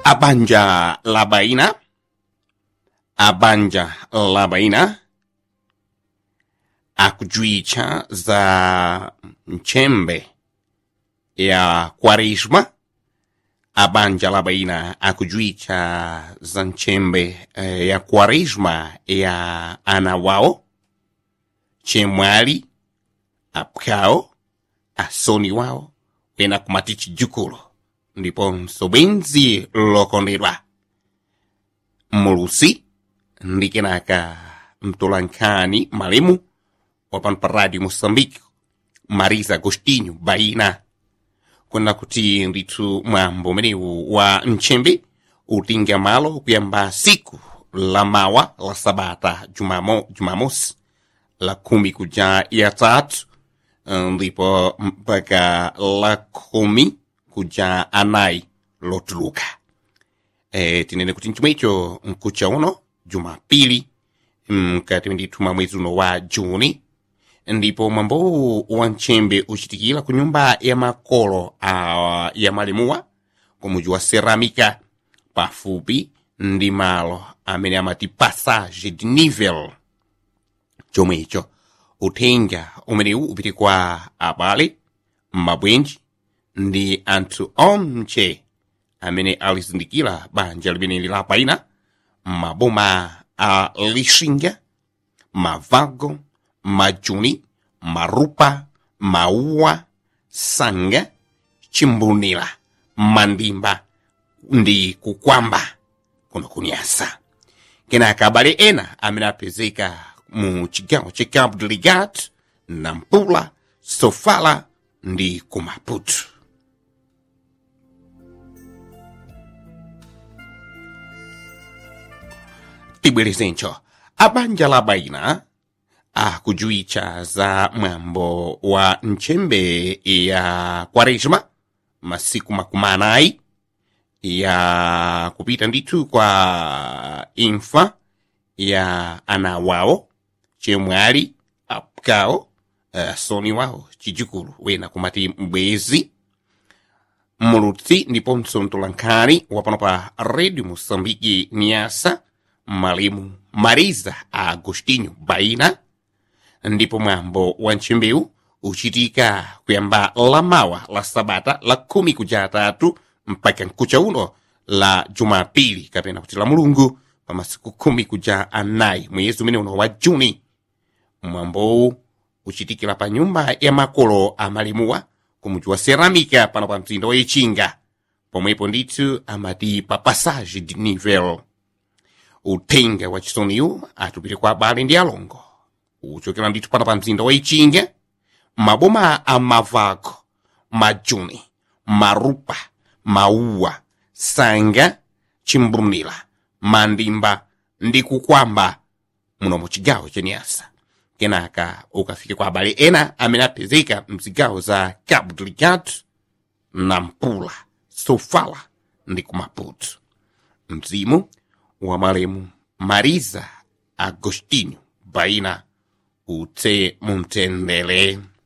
abanja la baina abanja la baina akujuicha za nchembe ya kwaresma abanja la baina akujuicha za nchembe eh, ya kwaresma ya ana wao chemwali apkao asoni wao wena kumati chijukulo ndiponso bwenzi lokondedwa mulusi ndi kenaka mtolankhani malemu wapano pa radio moçambique marisa agostinho baina kuna kuti ndithu mwambo umenewu wa nchembe utinga malo kuyamba siku la mawa la sabata jumamo, jumamosi la kumi kuja ya tatu ndipo mpaka la kumi kuja anayi lotuluka e, tinene kuti nchomwe icho mkucha uno jumapili mkati ndithu mwa mwezi uno wa juni ndipo mwambowu wa nchembe uchitikira ku nyumba ya makolo a, ya malemuwa ku muji wa ceramica pafupi ndi malo amene amati passage de nivel chomwe icho uthenga umenewu upite kwa abale mabwenji ndi anthu onche amene alizindikira banja limeneli la paina maboma a lixinga mavago majuni marupa mauwa sanga chimbunira mandimba ndi kukwamba kuno kunyasa kenaka abale ena amene apezeka mu chigawo cha cabo delgado nampula sofala ndi kumaputo tibwerezencho abanja la baina akujuicha za mwambo wa nchembe ya kwaresma masiku makumi anayi ya kupita ndithu kwa imfa ya ana wawo chemwali apkawo asoni uh, wawo chijukulu wena kumati mbwezi mulutsi ndiponso mtolankhani wapano pa radio moçambique niasa malemu mariza agostinho baina ndipo mwambo wa nchembewu uchitika kuyamba lamawa la sabata la khumi kuja atatu mpaka nkucha uno la jumapili kapena kuti la mulungu pa masiku khumi kuja anayi mwezi umene uno wa juni mwambowu uchitikira pa nyumba ya makolo a malemuwa ku muji wa ceramica pano pa mzinda wa ichinga pomwepo ndithu amati pa passage de nivel uthenga wa chisoniyu atupite kwa abale ndi alongo uchokera ndithu pano pa mzinda wa ichinga maboma a mavago majuni marupa mauwa sanga chimbunira mandimba ndi kukwamba muno mu chigawo cha nyasa kenaka ukafika kwa abale ena amene apezeka mzigawo za cabo delgado nampula sofala ndi kumaputo mzimu wa malemu mariza agostinho baina utse mumtendere